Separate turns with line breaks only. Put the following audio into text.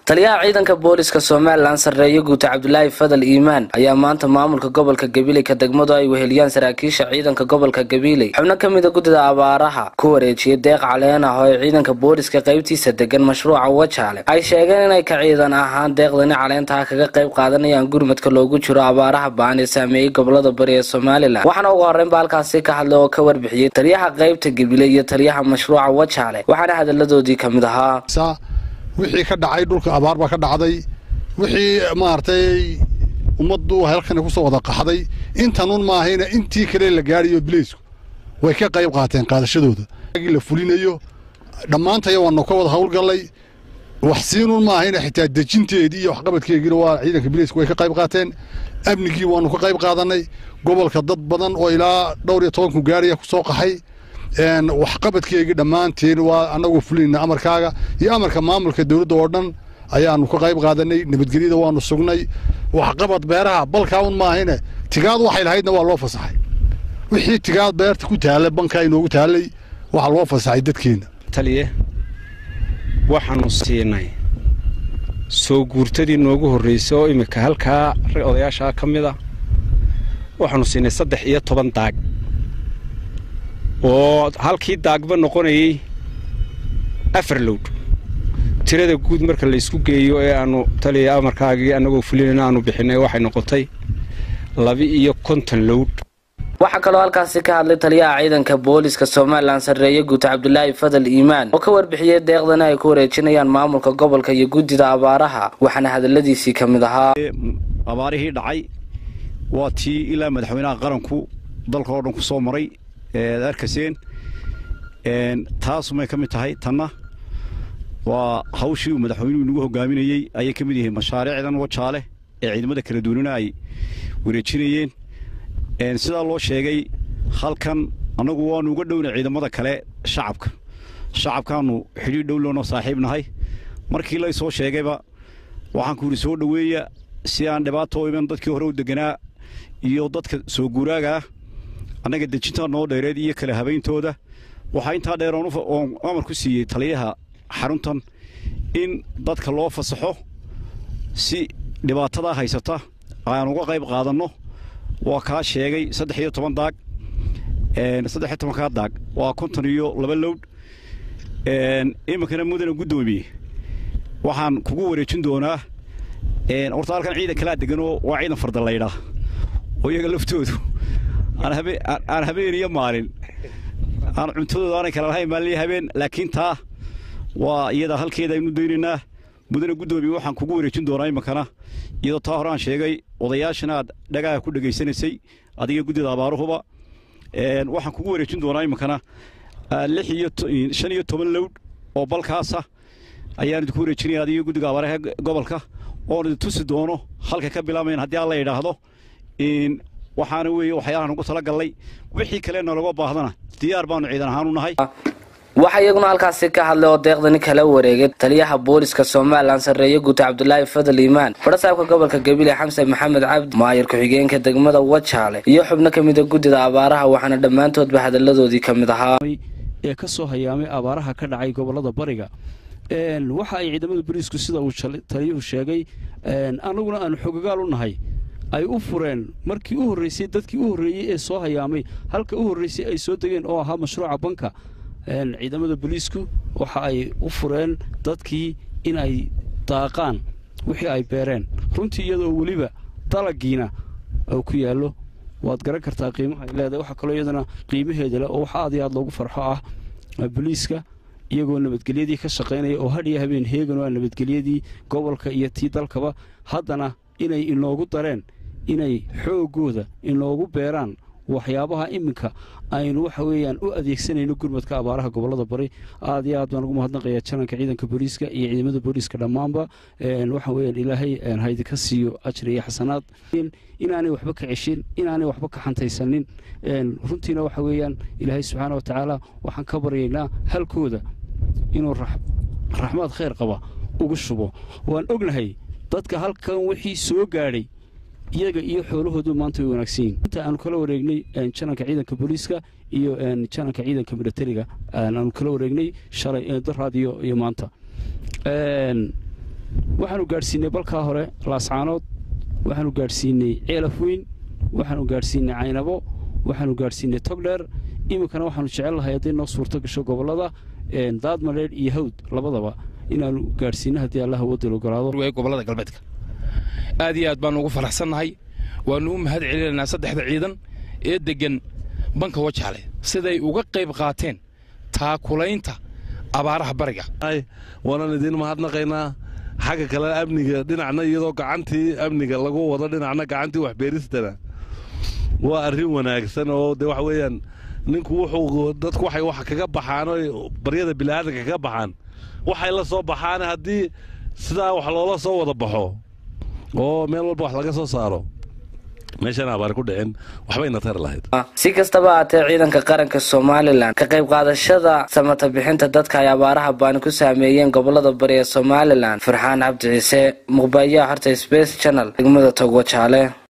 taliyaha ciidanka booliska somalilan sarreeye guuta cabdulaahi fadal iimaan ayaa maanta maamulka gobolka gabiley ka degmadu ay weheliyaan saraakiisha ciidanka gobolka gabiley xubno ka mida guddida abaaraha ku wareejiyay deeq caleen ah oo ay ciidanka booliska qaybtiisa degan mashruuca wajaale ay sheegeen inay ka ciidan ahaan deeqdani caleentaha kaga qayb qaadanayaan gurmadka loogu jiro abaaraha baan ee saameeyey gobolada bari ee somalilan waxaana ugu horreynba halkaasi ka hadlay oo ka warbixiyey taliyaha qaybta gabiley iyo taliyaha mashruuca wajaale waxaana hadaladoodii ka mid ahaa
wixii ka dhacay dhulka abaar baa ka dhacday wixii maaragtay ummaddu halkan ku soo wada qaxday intanun maahayna intii kale la gaadhayo bileysku way ka qayb qaateen qaadashadooda la fulinayo dhammaantaya waanu ka wada howlgallay wax siinun maahayna xitaa dejinteedii iyo waxqabadkeegiina waa ciidanka bileysku way ka qayb qaateen amnigii waanu ka qayb qaadannay gobolka dad badan oo ilaa dhowr iyo tobanku gaaraya ku soo qaxay waxqabadkeegii dhammaanteen waa annagu fulinayna amarkaaga iyo amarka maamulka dowladda oo dhan ayaanu ka qayb qaadanay nabadgelyada waanu sugnay waxqabad beeraha balkaaun maahayne tigaad waxay lahaydna waa loo fasaxay wixii tigaad beerta ku taallay bankaa inoogu taallay waxaa loo fasaxay dadkeenna
taliye waxaanu siinay soo guurtadii noogu horraysay oo iminka halkaa rag odayaashaa ka mid a waxaanu siinay saddex iyo toban daag oo halkii daagba noqonayay afar lowd tirada guud marka la isku geeyo ee aanu taliya amarkaagii annagoo fulinayna aanu bixinay waxay noqotay laba-iyo konton lowd
waxaa kaloo halkaasi ka hadlay taliyaha ciidanka booliska somalilan sarreeye guuta cabdulaahi fadal iimaan oo ka warbixiyey deeqdana ay ku wareejinayaan maamulka gobolka iyo guddida abaaraha waxaana hadaladiisii ka mid ahaa
abaarihii dhacay waa tii ilaa madaxweynaha qaranku dalka oo dhan ku soo maray ead arkaseen taasumay ka mid tahay tanna waa hawshii uu madaxweynuhu inagu hogaaminayey ayay ka mid yihiin mashaariicdan wajaale ee ciidamada kala duwanina ay wareejinayeen sidaa loo sheegay halkan annagu waanu uga dhowna ciidamada kale shacabka shacabkaanu xidhiir dhowlowno saaxiib nahay markii lay soo sheegayba waxaan ku yidhi soo dhoweeya si aan dhibaato u iman dadkii hore u deganaa iyo dadka soo guuraaga ah annaga dejintaa noo dheereed iyo kala habayntooda waxaa intaa dheer oon amar ku siiyey taliyaha xaruntan in dadka loo fasaxo si dhibaatadaa haysata aan uga qayb qaadanno waa kaa sheegay saddex iyo toban daag saddex iyo tobankaa daag waa konton iyo laba lowdh iminkana mudana guddoomiye waxaan kugu wareejin doonaa horta halkan ciidan kalaa deganoo waa ciidan fardallaydha oo iyaga laftoodu aan habeen iyo maalin aan cuntadooda aanay kala lahayn maalin iyo habeen laakiin taa waa iyada halkeeda aynu daynaynaa mudane guddoomiye waxaan kugu wareejin doonaa iminkana iyadoo taa hore aan sheegay odayaashana aad dhagaha ku dhegaysanaysay adiga guddida abaaruhuba waxaan kugu wareejin doonaa iminkana lix iyo shan iyo toban lowdh oo balkaasa ayaan idinku wareejinaya adiga guddiga abaaraha gobolka oon idin tusi doono halka ka bilaamayn haddii alla yidhaahdo waxaana weeye waxyaalahan ugu tala gallay wixii kale naloga baahdana diyaar baanu ciidan ahaan u nahay
waxaa iyaguna halkaasi ka hadlay oo deeqdani kala wareegay taliyaha booliska somalilan sarreeye guuta cabdulaahi fadal iimaan fadhasaabka gobolka gabiley xamse maxamed cabdi maayir ku-xigeenka degmada wajaale iyo xubno ka mida guddida abaaraha waxaana dhammaantoodba hadaladoodii ka mid ahaa
ee ka soo hayaamay abaaraha ka dhacay gobolada bariga waxa ay ciidamada boliisku sida uu taliyuhu sheegay annaguna aanu xogagaal u nahay ay u fureen markii u horraysay dadkii u horreeyey ee soo hayaamay halka u horraysay ay soo degeen oo ahaa mashruuca banka ciidamada boliisku waxa ay u fureen dadkii in ay daaqaan wixii ay beereen runtii iyadoo weliba dalagiina ku yaallo waad garan kartaa qiimaha ay leedahay waxaa kaloo iyadana qiimaheeda leh oo wax aad iyo aad loogu farxo ah boliiska iyagoo nabadgelyadii ka shaqaynaya oo hadhiyo habeen heegan oo nabadgelyadii gobolka iyo tii dalkaba haddana inay inoogu dareen inay xooggooda inoogu beeraan waxyaabaha iminka aynu waxa weeyaan u adeegsanayno gurmadka abaaraha gobolada bari aad iyo aad baan ugu mahadnaqayaa jananka ciidanka booliiska iyo ciidamada booliiska dhammaanba waxa weeyaan ilaahay haydika siiyo ajri iyo xasanaad inaanay waxba ka ceshin inaanay waxba ka xantaysanin runtiina waxa weeyaan ilaahay subxaana watacaala waxaan ka baryaynaa halkooda inuu raxmaad khayr qaba ugu shubo waan ognahay dadka halkan wixii soo gaadhay iyaga iyo xoolahoodu maanta way wanaagsan yihin inta aanu kala wareegnay jananka ciidanka booliiska iyo jananka ciidanka militariga aanu kala wareegnay shalay daraad iyo iyo maanta waxaanu gaadhsiinay balkaa hore laascaanood waxaanu gaadhsiinay ceelafweyn waxaanu gaadhsiinay caynabo waxaanu gaadhsiinay togdheer iminkana waxaanu jecel lahay hadday noo suurto gasho gobollada daadmadheedh iyo hawd labadaba inaanu gaadhsiino haddii allah wadil ogolaado
gobollada galbeedka aad iyo aad baanu ugu faraxsannahay waannu u mahad celinaynaa saddexda ciidan ee deggan banka wajaale siday uga qayb qaateen taakulaynta abaaraha bariga
waanan idiin mahadnaqaynaa xagga kale amniga dhinacna iyadoo gacantii amniga lagu wado dhinacna gacantii waxbeeristana waa arrin wanaagsan oo de waxa weeyaan ninku wuxuu dadku waxay wax kaga baxaan oo baryada bilaadanka kaga baxaan waxay la soo baxaan haddii sidaa wax loola soo wada baxo oo meel walba wax laga soo saaro meeshaan abaar ku dhicin waxbayna tari lahayd
si kastaba haatee ciidanka qaranka somalilan ka qayb qaadashada samata bixinta dadka ay abaaraha baani ku saameeyeen gobolada bari ee somalilan farxaan cabdi ciise muqbaayaha horta space channel degmada togwajaale